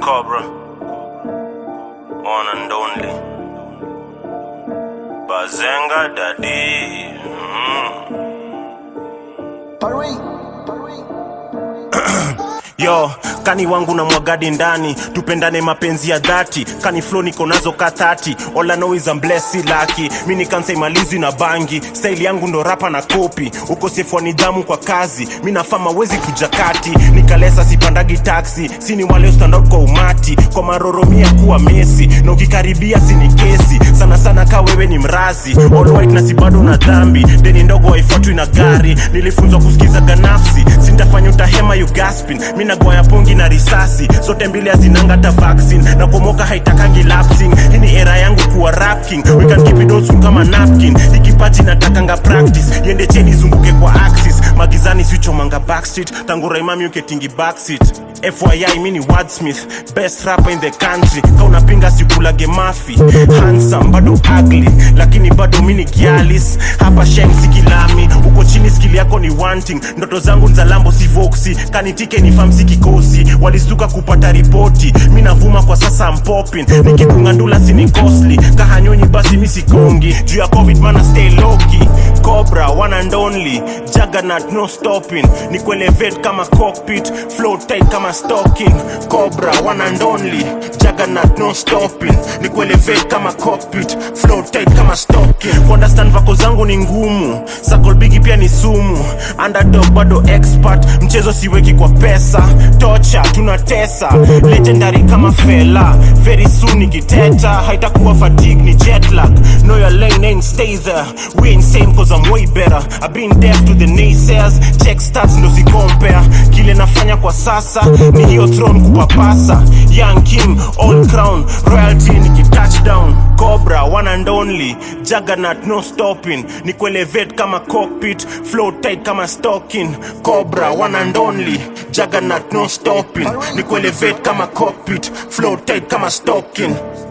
Cobra, one and only. Bazenga Daddy. Mm. Yo, kani wangu na mwagadi ndani, tupendane mapenzi ya dhati. Kani flow niko nazo ka 30, all I know is I'm blessed, si lucky. Mi ni kansa imalizi na bangi, style yangu ndo rapa na kopi. Ukosefu wa nidhamu kwa kazi, mi nafama wezi kuja kati. Nikalesa sipandagi taxi, si ni wale stand out kwa umati. Kwa maroromia kuwa Messi, na ukikaribia si ni kesi. Sana sana ka wewe ni mrazi, all white na si bado na dhambi. Deni ndogo haifuatwi na gari, nilifunzwa kusikiza ganafsi. Sintafanya utahema you gasping, mi nagoya pongi na risasi zote mbili hazinanga hata vaccine na komoka haitakangi lapsing hii ni era yangu kuwa rap king we can keep it old school kama napkin ikipaji natakanga practice yende cheni zunguke kwa axis magizani sichomanga backstreet tangu raimami uketingi backseat FYI mini wordsmith best rapper in the country ka unapinga sikulage mafi handsome bado ugly lakini bado mini gialis hapa sheng sikilami uko chini skili yako ni wanting ndoto zangu nzalambo si voxi kanitike ni famsi kikosi walistuka kupata ripoti mi navuma kwa sasa mpopin nikikungandula sini costly kahanyonyi basi mi sikongi juu ya covid mana stay loki cobra one and only juggernaut no stopping ni kuelevate kama cockpit flow tight kama stocking cobra one and only juggernaut no stopping ni kuelevate kama cockpit flow tight kama stocking kuunderstand vako zangu ni ngumu sakol bigi pia ni sumu underdog bado expert mchezo siweki kwa pesa tocha tunatesa legendary kama fela very soon nikiteta haitakuwa fatigue ni jet lag know your lane ain't stay there we insane cause I'm way better I've been deaf to the naysayers check stats ndo compare kile nafanya kwa sasa ni hiyo throne kupapasa young king all crown royalty nikitouchdown cobra one and only juggernaut no stopping ni kuelevate kama cockpit flow tight kama stocking cobra one and only juggernaut no stopping ni kuelevate kama cockpit flow tight kama stocking